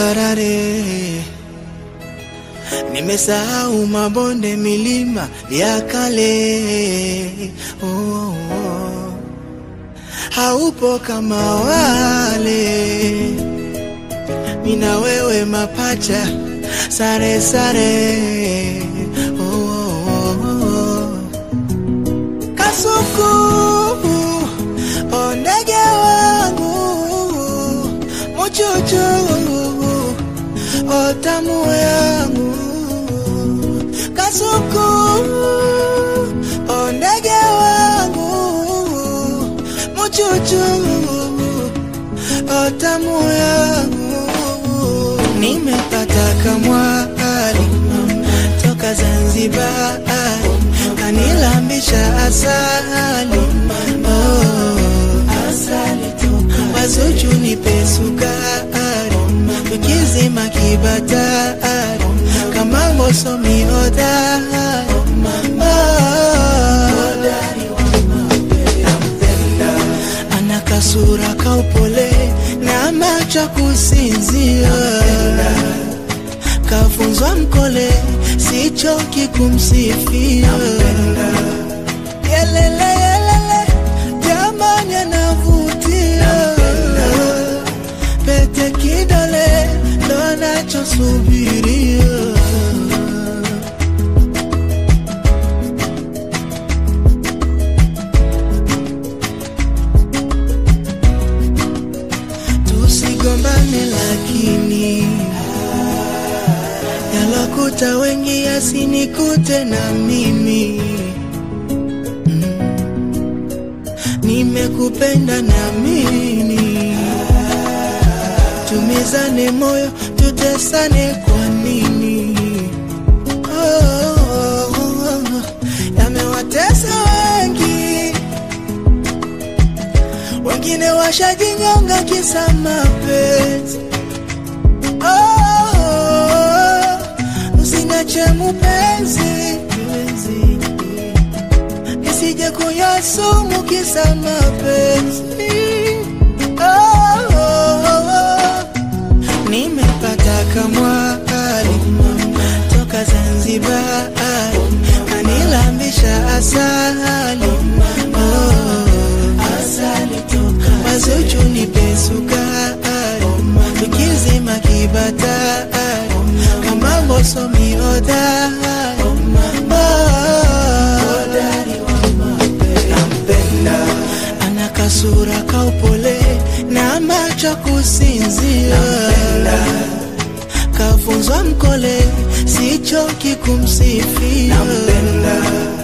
tambarare, nimesahau mabonde, milima ya kale. Oh, oh, oh. Haupo kama wale, mina wewe mapacha, sare sare. Oh, oh, oh. Kasuku, o ndege wangu, muchuchu, o tamu yangu. Kasuku, o ndege wangu, muchuchu, o tamu yangu. Nimepata kamwari toka Zanzibar, kanilambisha asali oh, asali wazuchu nipe sukari tukizima kibatari kama mosomi hodari oh, ana kasura kaupole na macho kusinzia kafunzwa mkole, sichoki kumsifia. Yelele yelele, jamani anavutia, pete kidole ndo anachosubiria. Tusigombane lakini yalokuta wengi yasinikute na mimi mm. Nimekupenda na mimi, tumizane moyo, tutesane kwa nini? Oh, oh, oh. Yamewatesa wengi, wengine washajinyonga kisa mapenzi Oh, usiniache mupenzi, nisije kunywa sumu kisa mapenzi. Oh, nimepata kamwari toka Zanzibar, kanilambisha asali oh, asali toka wazuchu nipe sukari tukizima kibatari kama mosomi hodari ana kasura kaupole na macho kusinzia kafunzwa mkole sichoki kumsifia